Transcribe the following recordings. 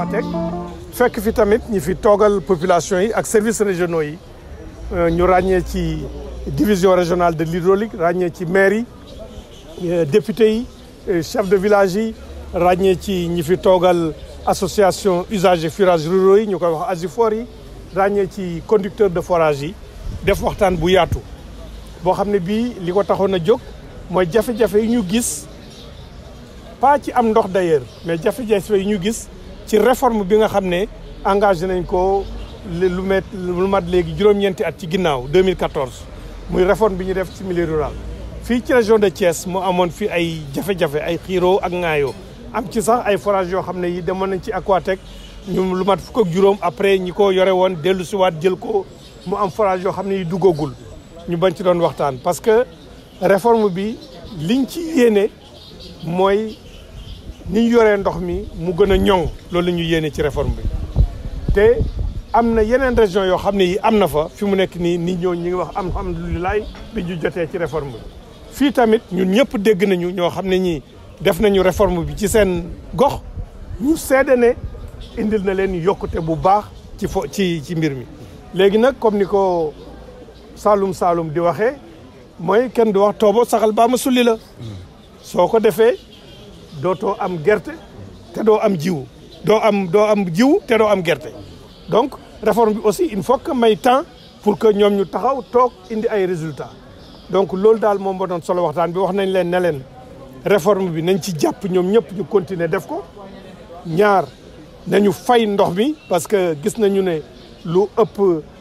Aquatec fekk fi tamit ñi fi toogal population yi ak services régionaux yi ñu ràññee ci division régionale de l'hydraulique ràññee ci maire yi député yi chef de village yi ràññee ci ñi fi toogal association usagers forages ruraux yi ñu koy wax ASUFOR yi ràññee ci conducteur de forage yi def waxtaan bu yaatu boo xam ne bii li ko taxoon a jóg mooy jafe-jafe yi ñu gis pas ci am ndox d'ailleurs mais jafe-jafe yi ñu gis ci réforme bi nga xam ne engagé nañ ko lu met lu mat léegi juróom-ñeenti at ci ginnaaw 2014 muy réforme bi ñu def ci milieu rural fii ci région de Thiès mu amoon fi ay jafe-jafe ay xiiroo ak ŋaayoo am ci sax ay forage yoo xam ne yi demoon nañ ci Aquatec ñu lu mat fukk ak juróom après ñi ko yore woon dellu si waat jël ko mu am forage yoo xam ne yi duggagul ñu bañ ci doon waxtaan parce que réforme bi liñ ci yéene mooy ni ñu yoree ndox mi mu gën a ñoŋ loolu la ñu yéene ci réforme bi te am na yeneen région yoo xam ne yi am na fa fi mu nekk nii nit ñoo ñi ngi wax alhamdulilah bi ñu jotee ci réforme bi fii tamit ñun ñëpp dégg nañu ñoo xam ne ñii def nañu réforme bi ci seen gox ñu seede ne indil na leen yokkute bu baax ci fo ci ci mbir mi léegi nag comme ni ko Saalum Saalum di waxee mooy kenn du wax toobo saxal baa ma sulli la soo ko defee dootoo am gerte te doo am jiwu doo am doo am jiwu te doo am gerte donc réforme bi aussi il faut que may temps pour que ñoom ñu taxaw toog indi ay résultats donc loolu daal moom moo doon solo waxtaan bi wax nañ leen ne leen réforme bi nañ ci jàpp ñoom ñëpp ñu continuer def ko ñaar nañu fay ndox mi parce que gis nañu ne lu ëpp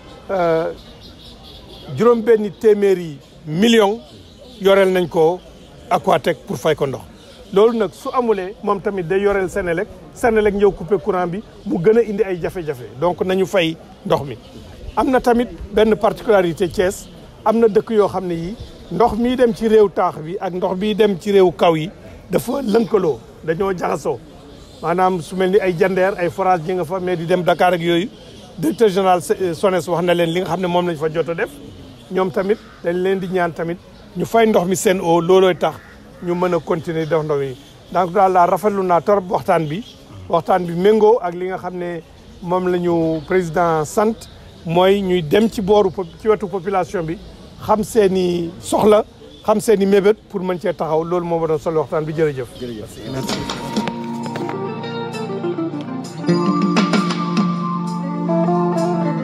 juróom benni téeméeri million yoreel nañ ko Aquatec pour fay ko ndox loolu nag su amulee moom tamit day yoreel Senelec Senelec ñëw couper courant bi mu gën a indi ay jafe-jafe donc nañu fay ndox mi am na tamit benn particularité Thiès am na dëkk yoo xam ne yi ndox mii dem ci réew taax bi ak ndox bii dem ci réew kaw yi dafa lënkaloo dañoo jaxasoo maanaam su mel ni ay jandeer ay forage ñi nga fa mais di dem Dakar ak yooyu directeur général SONES wax na leen li nga xam ne moom lañ fa jot a def ñoom tamit dañ leen di ñaan tamit ñu fay ndox mi seen eau loolooy tax ñu mën a continuer def ndox mi donc daal laa rafetlu naa torop waxtaan bi waxtaan bi méngoo ak li nga xam ne moom la ñu président sant mooy ñuy dem ci booru ci wetu population bi xam seen i soxla xam seen i mébét pour mën cee taxaw loolu moo ma doon solo waxtaan bi jërëjëf. jërëjëf merci.